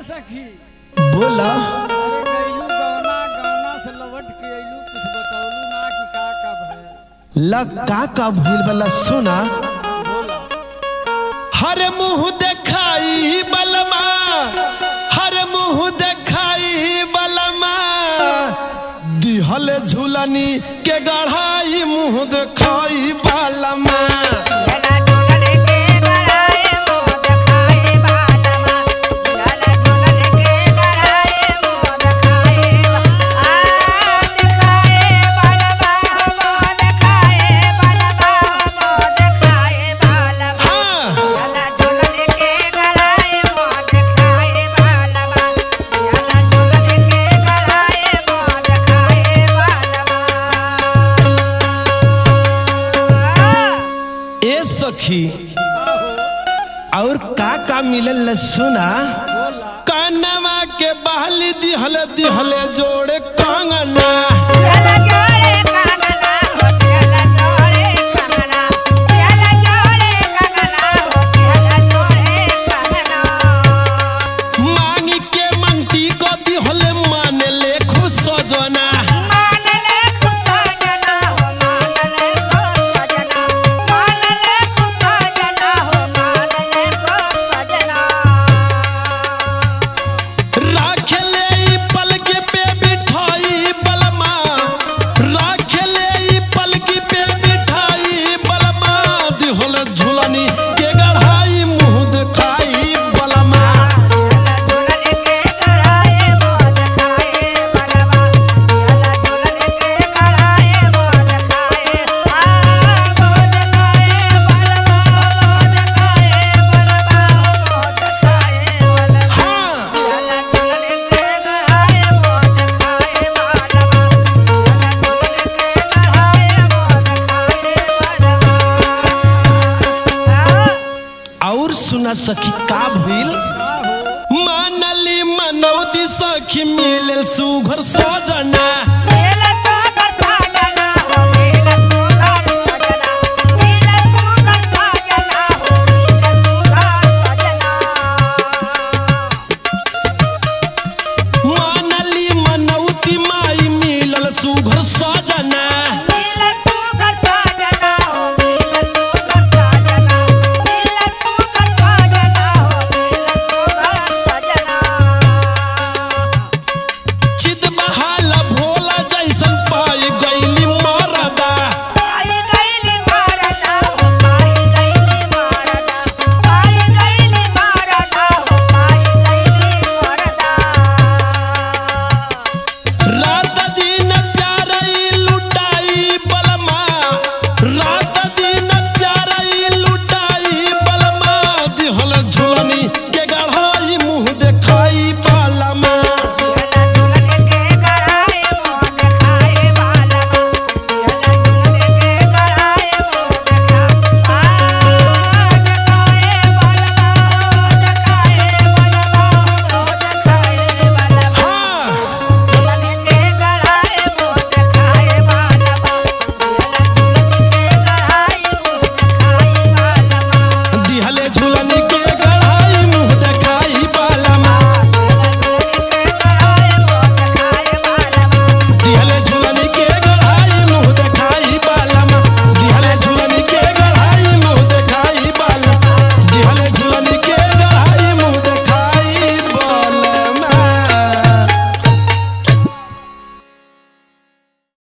सखी बोला अरे गईलू गवना गवना से लौट के अइलू कुछ बतौलू ना कि का का भय ला का का भइल बला सुना बोला हर मुंह देखाई बलमा हर मुंह देखाई बलमा दिहल झूलनी के गढ़ाई मुंह देखाई बलमा हाँ ए सखी और का का मिलल न सुना कानवा के बहली दिहल दिहल जोड़े कंगना मांगी के मंटी को दिहल मान ले खुश सजना राख ले ई पलकी पे बिठाई बलमा राख ले ई पलकी पे बिठाई बलमा दिहल झुलनी के गढ़ाई मुंह देखाई बलमा हाँ और सुना सखी का भइल मानली मनौती सखी मिलल सुघर सजना